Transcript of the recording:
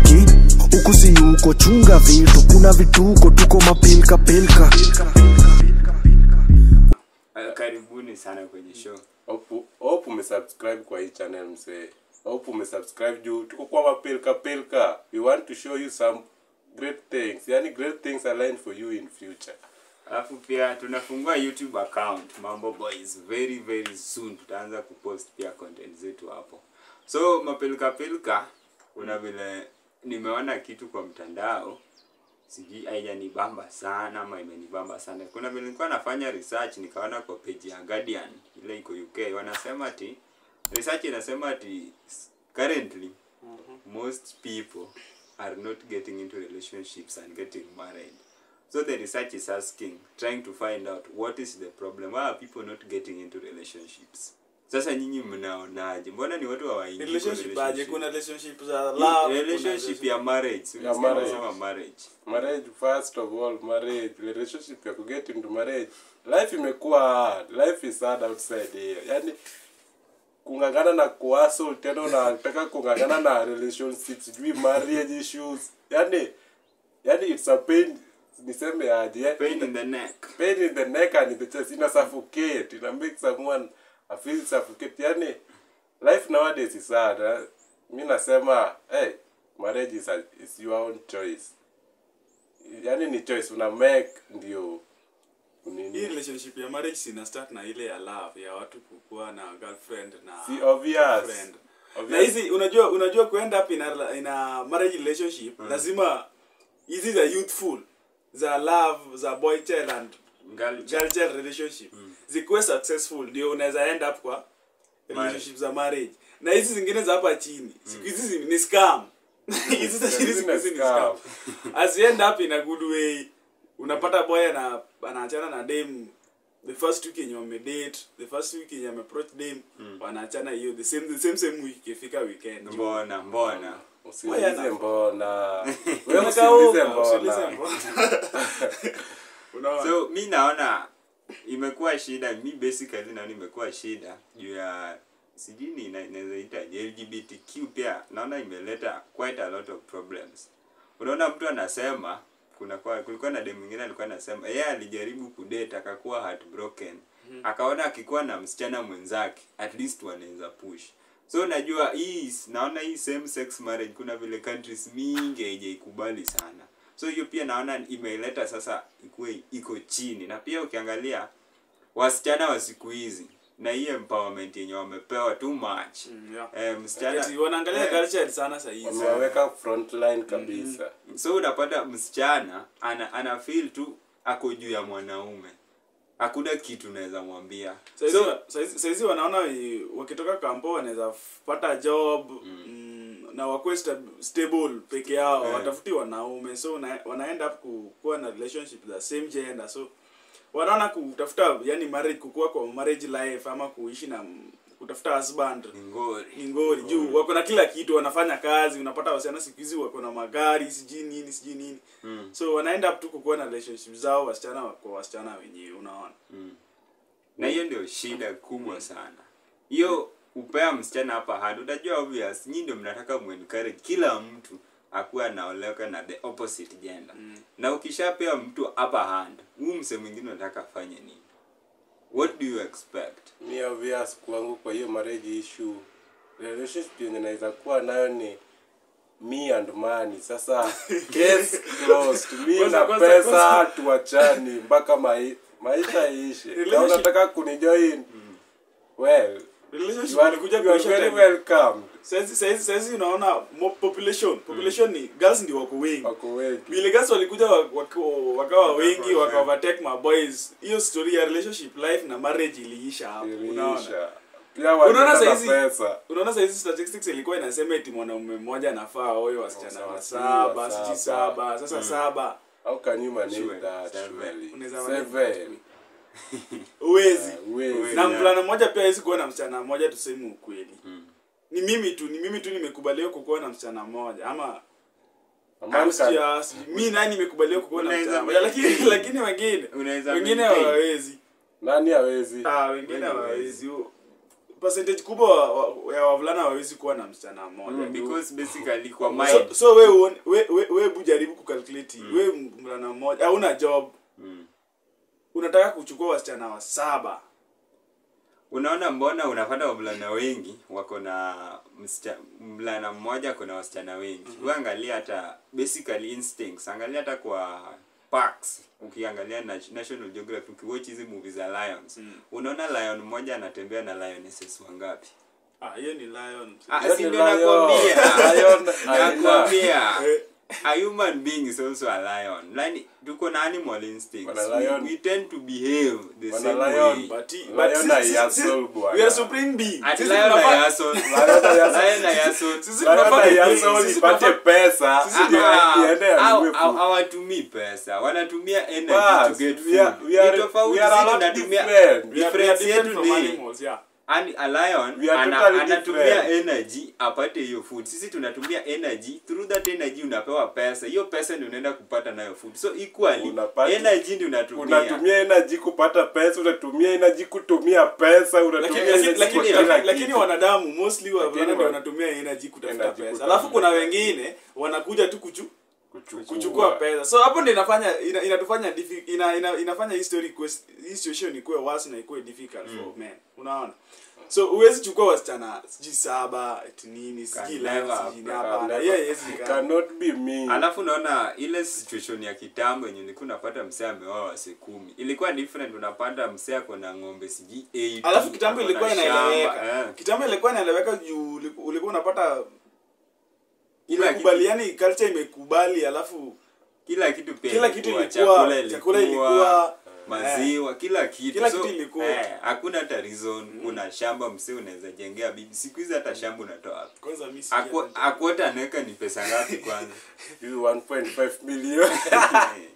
cheki huku si uko chunga vitu kuna vituko tuko mapilka pilka Uh, karibuni sana kwenye show Hope hope umesubscribe kwa hii channel msee. Hope umesubscribe juu tuko kwa mapilka pilka. We want to show you some great things. Yani great things are lined for you in future. alafu pia tunafungua youtube account mambo boys very very soon tutaanza kupost pia content zetu hapo so mapilka pilka kuna vile nimeona kitu kwa mtandao sijui haijanibamba sana ama imenibamba sana kuna vile nilikuwa nafanya research nikaona kwa page ya guardian ile iko uk wanasema ati research inasema ati currently most people are not getting into relationships and getting married so the research is asking trying to find out what is the problem why are people not getting into relationships sasa nyinyi mnaonaje mbona ni watu hawaingii kwa relationship aje relationship? kuna relationship za Hii love kuna relationship ya marriage si Ya unasikia marriage. wanasema marriage Marriage first of all, marriage, relationship ya kuget into marriage. Life imekuwa hard. Life is hard outside here. Yani kungangana na kuhustle tena unataka kungangana na relationships, sijui marriage issues. Yani yani it's a pain niseme aje. eh? pain in the neck pain in the neck and in the chest ina suffocate ina make someone I feel suffocate yani life nowadays is hard eh? mi nasema hey, marriage is, a, is your own choice yani ni choice una make ndio hii nini relationship ya marriage sina start na ile ya love ya watu kukuwa na girlfriend na si obvious friend na obvious hizi unajua unajua kuenda up in a, in a marriage relationship lazima hizi za youthful za love za boy child and Girl girl child relationship zikuwe successful ndio unaweza end up kwa relationship za marriage na hizi zingine za hapa chini siku hizi zi- ni scam hizi za chini siku hizi ni scam as you end up in a good way unapata boy ana anaachana na dem the first week yenye wamedate the first week yenye ameapproach dem wanaachana hiyo the same the same same week ikifika weekend mbona mbona usiulize mbona wewe Unakauka, usiulize usiulize mbona mbona. Unaona? so mi naona imekuwa shida mi basically naona imekuwa shida juu ya sijui ni ina- inaweza ita lgbtq pia naona imeleta quite a lot of problems unaona mtu anasema kuna kwa, kulikuwa na dem mwingine alikuwa anasema yeye alijaribu kudate akakuwa heartbroken akaona akikuwa na msichana mwenzake at least wanaweza push so najua hii naona hii same sex marriage kuna vile countries mingi haijaikubali sana so hiyo pia naona imeleta sasa ikuwe iko chini na pia ukiangalia wasichana wa siku hizi na hii empowerment yenye wamepewa too much Mm, yeah. eh, msichana Ati wanaangalia eh, girl child sana sahizi wameweka frontline kabisa so unapata msichana ana, ana feel tu ako juu ya mwanaume hakuna kitu naweza mwambia Saizi- so saizi saizi wanaona eh, wakitoka kampo wanaweza f- pata job mm. na wakuwe sta- stable peke yao Eh. watafuti wanaume so wana, wanaenda up ku- kuwa na relationship za same gender so wanaona kutafuta yani marriage kukua kwa marriage life ama kuishi na m- kutafuta husband ni ngori ni ngori juu wako na kila kitu wanafanya kazi unapata wasichana siku hizi wako na magari sijui nini sijui nini Mm. so wanaenda up tu kukuwa na relationship zao wasichana kwa wasichana wenyewe unaona na hiyo ndio shida kubwa sana hiyo upea msichana hapa hadi utajua obvious nyinyi ndio mnataka muencourage kila mtu akuwa anaoleka na the opposite gender na ukishapea mtu upper hand huu mse mwingine unataka afanye nini what do you expect mi obvious kwangu kwa hiyo marriage issue relationship yenye naweza kuwa nayo ni me and money sasa case closed mi Kwanza- na kwanza- pesa kwanza- tuachani mpaka mai, maisha iishe na Relationship- unataka kunijoin well relationship you are, ilikuja you are kuisha very time. welcome saizi saizi saizi unaona mo- population population ni girls ndio wako wengi wako wengi vile girls walikuja wa- wako- wakawa wengi waka overtake my boys hiyo story ya relationship life na marriage iliisha hapo unaona iliisha pia Unaona wanataka saizi- pesa unaona saizi statistics ilikuwa inasema eti mwanaume mmoja anafaa oe wasichana Sawa, wa sawa, saba saba. sijui saba sasa saba how can you manage Sure, that seven. surely Unaweza manage seven uwezi Huwezi. na Yeah. mvulana mmoja pia hawezi kuwa na msichana mmoja tuseme ukweli ni mimi tu ni mimi tu nimekubaliwa kukuwa na msichana mmoja ama A man Ah, sijui, can- ah, sijui. mi nani nimekubaliwa kukuwa na Unaweza msichana mmoja lakini maintain. lakini wengine Unaweza wengine maintain. hawawezi nani hawezi ah wengine Wengi hawawezi percentage kubwa wa- wa- ya wavulana hawawezi kuwa na msichana mmoja Mm, juu- because basically kwa so, mind so we, uone- we, we, we bujaribu kukalkulate we mvulana mmoja hauna job Mm. unataka kuchukua wasichana wa saba unaona mbona unapata wavulana wengi wako na msicha- mvulana mmoja kuna wasichana wengi mm uangalia hata basically instincts angalia hata kwa parks ukiangalia na national geography ukiwatch hizi movie za lions unaona lion mmoja anatembea na lionesses wangapi ah hiyo ni lion Ah, Hiyo si ni ndio lion. nakwambia Lion haina. nakwambia Eh. a human being is also a lion yani tuko na animal instincts Wana we, lion. we tend to behave the Wana same lion. way but, he- Lion but sisi- na sisi- Yasol, sisi- bwana. we are supreme beings Ati Sisi lion na tunafaa- Yasol. Lion na Yasol. Lion na Yasol. sisi Lion tunafaa- na Yasol sisi ipate tunafaa- pesa Sisi ndio Ah, iende au- anunue au- food. hawatumii pesa wanatumia energy Bas, to get we are- food we are- Ni tofauti, we are a sisi lot tunatumia different. we are- we are difference different yetu from ni animals, yeah. ani a lion We are ana, totally anatumia different. energy apate hiyo food sisi tunatumia energy through that energy unapewa pesa hiyo pesa ndio unaenda kupata nayo food so equally Unapata- energy ndio unatumia unatumia energy kupata pesa unatumia energy kutumia pesa unatumia lakini energy lakini- lakini- kwa kila lakini- lakini kitu. wanadamu mostly wavulana Lakini ndio wa- wanatumia energy kutafuta Energy pesa kutafuta alafu kuna pesa. wengine wanakuja tu kuchu Kuchukua. kuchukua pesa so hapo ndio inafanya ina, inatufanya diffi- ina, ina, inafanya hii story ikuwe- hii situation ikuwe worse na ikuwe difficult for men unaona so huwezi chukua wasichana sijui saba eti nini sijui Can leo never, sijui can hapana Never- hiyo haiwezi it kaa. cannot be me alafu naona ile situation ya kitambo yenye ulikuwa unapata msee ameoa wase kumi ilikuwa different unapata msee ako na ng'ombe sijui 80, alafu kitambo ako na ilikuwa shamba, inaeleweka eh. kitambo ilikuwa inaeleweka juu uliku- ulikuwa unapata Kila kitu- imekubaliani culture imekubali alafu kila kitu pia Kila kitu ilikuwa- chakula chakula ilikuwa, ilikuwa, maziwa kila kitu Kila So, kitu ilikuwa. eh, hakuna hata reason kuna shamba msee unaweza jengea bibi siku hizi hata shamba unatoa wapi kwanza mimi si Aku- akuota anaweka ni pesa ngapi kwanza You 1.5 million